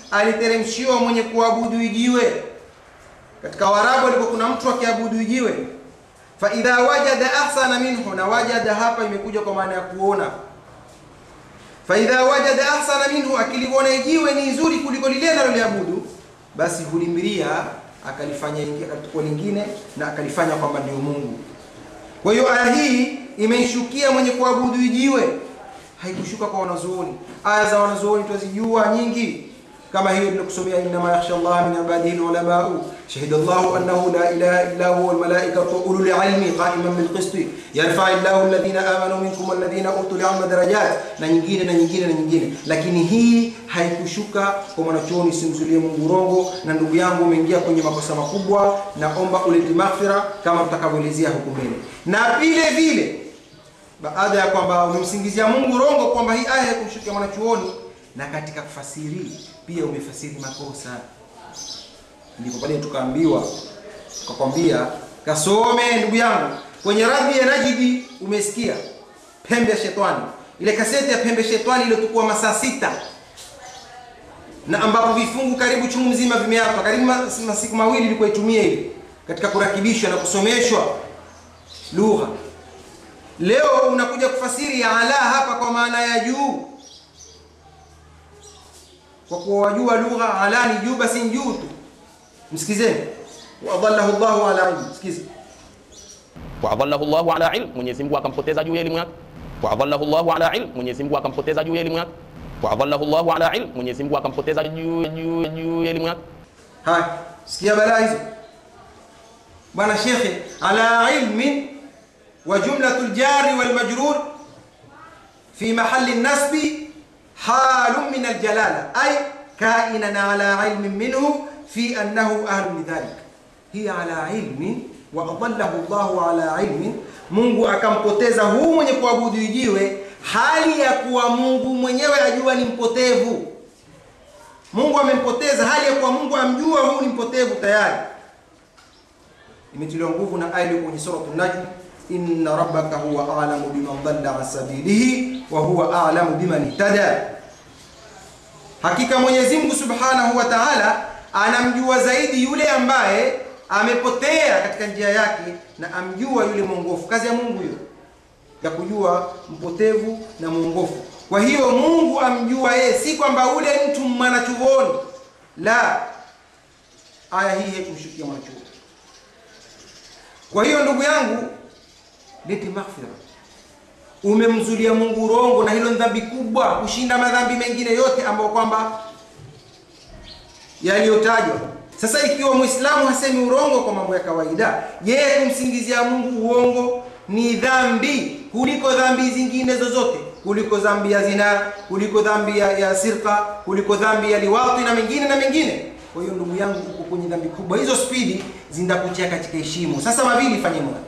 aliteremshiwa mwenye kuabudu ijiwe katika Waarabu alikuwa kuna mtu akiabudu ijiwe fa idha wajada ahsana minhu na wajada hapa imekuja kwa maana ya kuona fa idha wajada ahsana minhu akiliona ijiwe ni nzuri kuliko lile analoliabudu basi hulimbiria akalifanya ingia katika lingine na akalifanya kwamba ndio Mungu kwa hiyo aya hii imeishukia mwenye kuabudu ijiwe haikushuka kwa wanazuoni aya za wanazuoni twazijua nyingi kama hiyo nilikusomea inma yakhsha Allah min ibadihi ulamau shahida Allah annahu la ilaha illa huwa wal malaikatu wa ulul ilmi qa'iman bil qist yarfa'u Allahu alladhina amanu minkum walladhina utul ilma darajat na nyingine na nyingine na nyingine lakini hii haikushuka kwa mwanachuoni simzulie Mungu rongo na ndugu yangu umeingia kwenye makosa makubwa naomba ulete maghfira kama tutakavyoelezea huku mbele na vile vile baada ya kwamba umemsingizia Mungu rongo kwamba hii aya haikumshukia mwanachuoni na katika kufasiri pia umefasiri makosa ndipo pale tukaambiwa tukakwambia kasome ndugu yangu kwenye radhi ya najidi umesikia pembe ya shetani ile kaseti ya pembe shetani iliyotukua masaa sita na ambapo vifungu karibu chungu mzima vimeapa karibu masiku mawili ilikuwa itumie ile katika kurakibishwa na kusomeshwa lugha leo unakuja kufasiri ya ala hapa kwa maana ya juu kwa kuwa wajua lugha ala ni juu basi ni juu tu msikizeni waadallahu Allahu ala ilm sikiza waadallahu Allahu ala ilm, Mwenyezi Mungu akampoteza juu ya elimu yake. Waadallahu Allahu ala ilm, Mwenyezi Mungu akampoteza juu ya elimu yake. Waadallahu Allahu ala ilm, Mwenyezi Mungu akampoteza juu juu juu ya elimu yake. haya sikia balaa hizo bwana shekhe ala ilmin wa jumlatu ljari walmajrur fi mahali nasbi halun min aljalala ay kainan ala ilmin minhu fi annahu ahlu lidhalik hiya ala ilmin wa adallahu llahu ala ilmin mungu akampoteza huu mwenye kuabudu ijiwe hali ya kuwa mungu mwenyewe ajua ni mpotevu mungu amempoteza hali ya kuwa mungu amjua huu ni mpotevu tayari imetiliwa nguvu na aya iliyo kwenye suratu najm inna rabbaka huwa alamu biman dhalla an sabilihi wa huwa alamu biman ihtada hakika mwenyezi mungu subhanahu wa taala anamjua zaidi yule ambaye amepotea katika njia yake na amjua yule mwongofu kazi ya mungu hiyo ya kujua mpotevu na mwongofu kwa hiyo mungu amjua yeye si kwamba ule mtu mwanachuoni la aya hii haikumshukia mwanachuoni kwa hiyo ndugu yangu leti maghfira umemzulia mungu rongo na hilo ni dhambi kubwa kushinda madhambi mengine yote ambayo kwamba yaliyotajwa sasa ikiwa mwislamu hasemi urongo kwa mambo ya kawaida yeye kumsingizia mungu uongo ni dhambi kuliko dhambi zingine zozote kuliko dhambi ya zina kuliko dhambi ya, ya sirka kuliko dhambi ya liwati na mengine na mengine kwa hiyo ndugu yangu uko kwenye dhambi kubwa hizo spidi zindakutia katika heshimo sasa mawili fanye moja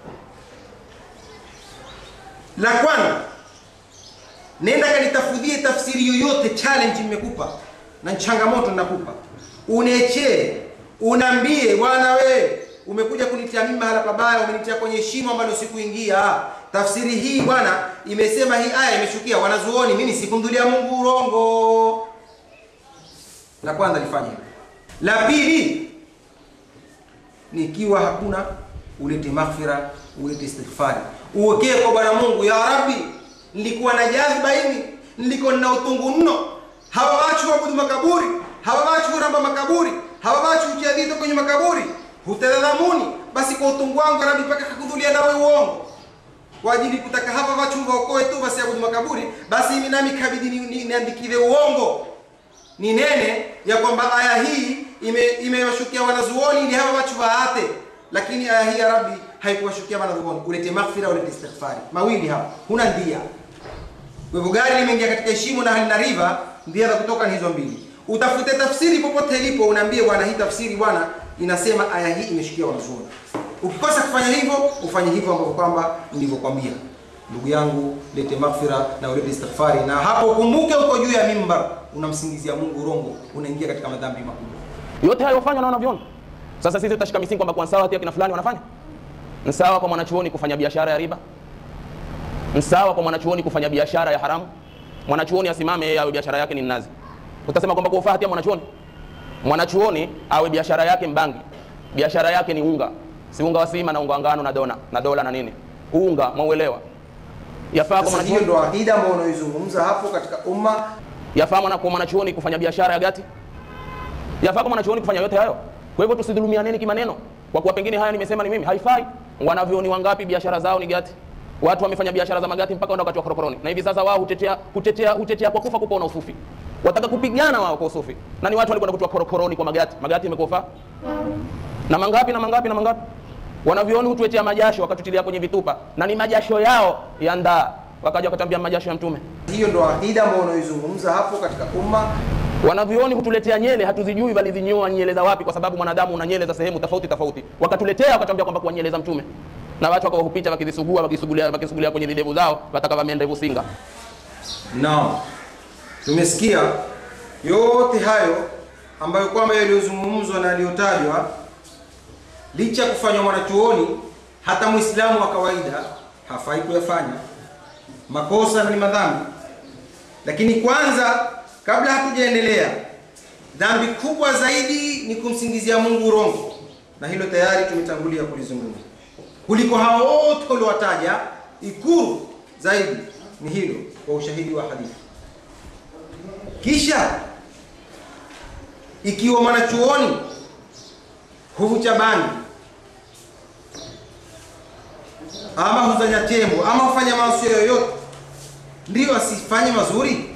la kwanza nenda kanitafudhie tafsiri yoyote challenge nimekupa na changamoto nakupa unechee unambie bwana we umekuja kunitia mimi mahala pabaya umenitia kwenye shimo ambalo sikuingia tafsiri hii bwana imesema hii aya imeshukia wanazuoni mimi sikumdhulia mungu urongo la kwanza lifanye hivyo la pili nikiwa hakuna ulete maghfira ulete istighfari uwekee kwa bwana mungu ya rabbi nilikuwa na jadhiba hivi nilikuwa nina utungu mno hawa wachu wabudu makaburi hawa wachu huramba makaburi hawa wachu hutia vito kwenye makaburi hutadhamuni basi kwa utungu wangu rabbi mpaka kakudhulia nawe uongo kwa ajili kutaka hapa wachu waokoe tu basi abudu makaburi basi mimi nami kabidi niandikiwe ni, ni uongo ni nene ya kwamba aya hii imewashukia ime wanazuoni ili hawa watu waate lakini aya hii ya rabbi haikuwashukia wanazuoni ulete maghfira ulete istighfari mawili hapa huna ndia kwa hivyo gari limeingia katika heshimo na halina riva ndia za kutoka ni hizo mbili utafute tafsiri popote ilipo unaambie bwana hii tafsiri bwana inasema aya hii imeshukia wanazuoni ukikosa kufanya hivyo ufanye hivyo ambavyo kwamba ndivyokwambia ndugu yangu lete maghfira na ulete istighfari na hapo ukumbuke uko juu ya mimbar unamsingizia mungu rongo unaingia katika madhambi makubwa yote hayo fanywa na wanavyoni sasa sisi tutashika misingi kwamba kwa sawa hati kina fulani wanafanya ni sawa kwa mwanachuoni kufanya biashara ya riba ni sawa kwa mwanachuoni kufanya biashara ya haramu mwanachuoni asimame yeye awe biashara yake ni mnazi utasema kwamba kuofaa hatia mwanachuoni mwanachuoni awe biashara yake mbangi biashara yake ni unga si unga wa sima na unga wa ngano na dona na dola na nini unga mwauelewa yafaa kwa Sasa hiyo mwanachuoni ndo akida ambayo unaoizungumza hapo katika umma. yafaa mwana kwa mwanachuoni kufanya biashara ya gati yafaa kwa mwanachuoni kufanya yote hayo kwa hivyo tusidhulumianeni kimaneno kwa kuwa pengine haya nimesema ni mimi haifai wanavyoni wangapi biashara zao ni gati watu wamefanya biashara za magati mpaka enda wakati wa korokoroni na hivi sasa wao hutetea hutetea hutetea kwa kufa kupona usufi wataka kupigana wao kwa usufi na ni watu walikwenda kutoa korokoroni kwa magati magati imekufa na mangapi na mangapi na mangapi wanavyoni hutuetea majasho wakatutilia kwenye vitupa na ni majasho yao ya ndaa wakaja wakatambia majasho ya mtume Hiyo ndo akida ambayo unaoizungumza hapo katika umma. wanavyoni hutuletea nyele hatuzijui walizinyoa nyele za wapi kwa sababu mwanadamu una nyele za sehemu tofauti tofauti wakatuletea wakatuambia kwamba kuwa nyele za mtume na watu wakawahupita wakizisugua wakisugulia wakisugulia kwenye videvu zao wataka vameendevu singa Naam, tumesikia yote hayo ambayo kwamba yaliyozungumzwa na yaliyotajwa, licha ya kufanywa mwanachuoni, hata Muislamu wa kawaida hafai kuyafanya makosa na ni madhambi. Lakini kwanza, kabla hatujaendelea, dhambi kubwa zaidi ni kumsingizia Mungu urongo, na hilo tayari tumetangulia kulizungumza. Kuliko hao wote uliowataja, ikuru zaidi ni hilo kwa ushahidi wa hadithi. Kisha ikiwa mwanachuoni huvucha bangi ama huzanya tembo ama hufanya maasi yoyote, ndiyo asifanye mazuri,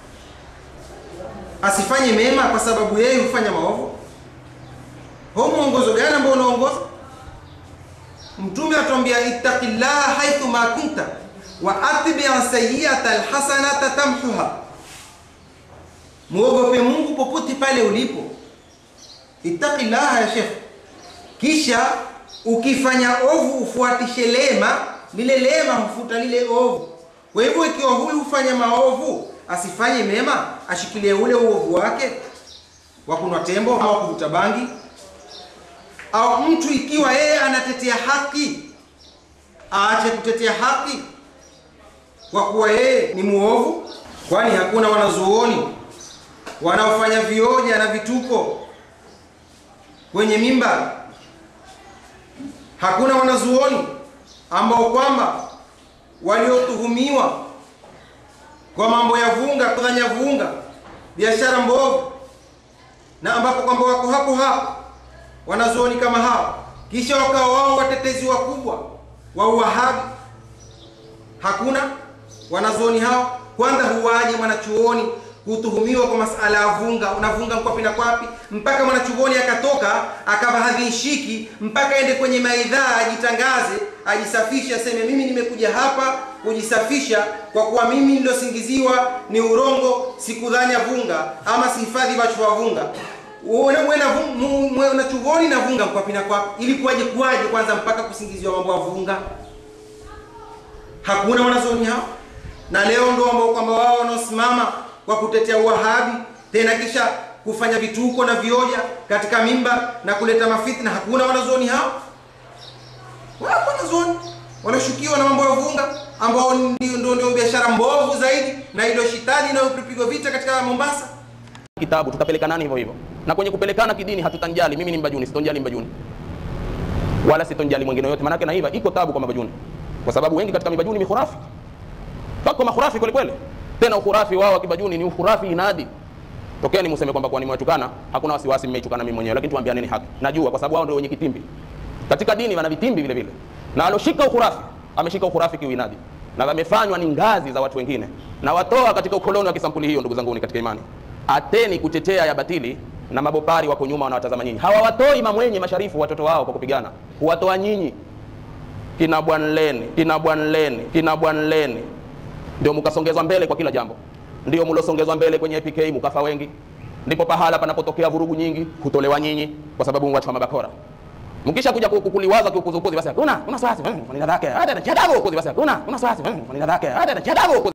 asifanye mema kwa sababu yeye hufanya maovu? Huu mwongozo gani ambao unaongoza? Mtume atuambia ittaqillaha haithu ma kunta wa atbi sayyi'ata alhasanata tamhuha, muogope Mungu popote pale ulipo. Ittaqillaha ya Sheikh, kisha ukifanya ovu ufuatishe lema, lile lema hufuta lile ovu. Kwa hivyo ikiwa huyu hufanya maovu asifanye mema, ashikilie ule uovu wake wa kunwa tembo au kuvuta bangi au mtu ikiwa yeye anatetea haki aache kutetea haki kwa kuwa yeye ni muovu, kwani hakuna wanazuoni wanaofanya vioja na vituko kwenye mimba. Hakuna wanazuoni ambao kwamba waliotuhumiwa kwa mambo ya vunga, kudhanya vunga, biashara mbovu, na ambapo kwamba wako hapo hapo wanazuoni kama hao, kisha wakawa wao watetezi wakubwa wa uwahabi. Hakuna wanazuoni hao. Kwanza huwaje mwanachuoni kutuhumiwa kwa masala ya vunga, unavunga mkwapi na kwapi, mpaka mwanachuoni akatoka akava hadhishiki, mpaka ende kwenye maidhaa ajitangaze, ajisafishe, aseme mimi nimekuja hapa kujisafisha kwa kuwa mimi nilosingiziwa ni urongo, sikudhania vunga ama sihifadhi vachu wa vunga mwanachuoni na vunga mkwapi na kwapi, ili kuwaje kuwaje kwanza mpaka kusingiziwa mambo ya vunga? Hakuna wanazuoni hao, na leo ndo ambao kwamba wao wanaosimama kwa kutetea uwahabi tena kisha kufanya vituko na vioja katika mimba na kuleta mafitna. Hakuna wanazuoni hao, wapo wanazuoni wanashukiwa na mambo ya vunga ambao ndio ndio ndio biashara mbovu zaidi na ilo shitani inayopigwa vita katika Mombasa. kitabu tutapelekana hivyo hivyo na kwenye kupelekana kidini hatutanjali mimi ni mbajuni sitonjali mbajuni wala sitonjali mwingine yote maanake na hivyo iko tabu kwa mabajuni kwa sababu wengi katika mibajuni ni khurafi pako makhurafi kweli kweli tena ukhurafi wao wa kibajuni ni ukhurafi inadi tokeni mseme kwamba kwa nimewatukana hakuna wasiwasi mmeitukana mimi mwenyewe lakini tuambianeni haki najua kwa sababu wao ndio wenye kitimbi katika dini wana vitimbi vile vile na aloshika ukhurafi ameshika ukhurafi kiuinadi na wamefanywa ni ngazi za watu wengine na watoa katika ukoloni wa kisampuli hiyo ndugu zangu katika imani ateni kutetea ya batili na mabopari wako nyuma wanawatazama nyinyi hawawatoi mamwenye masharifu watoto wao kwa kupigana huwatoa nyinyi kina bwanleni kina bwanleni kina bwanleni ndio mkasongezwa mbele kwa kila jambo ndio mlosongezwa mbele kwenye APK mkafa wengi ndipo pahala panapotokea vurugu nyingi hutolewa nyinyi kwa sababu watu wa mabakora mkisha kuja kukuliwaza kiukuzukuzi basi kuna kuna swasi nina dhake hata na chadago kuzi basi kuna kuna swasi nina dhake hata na chadago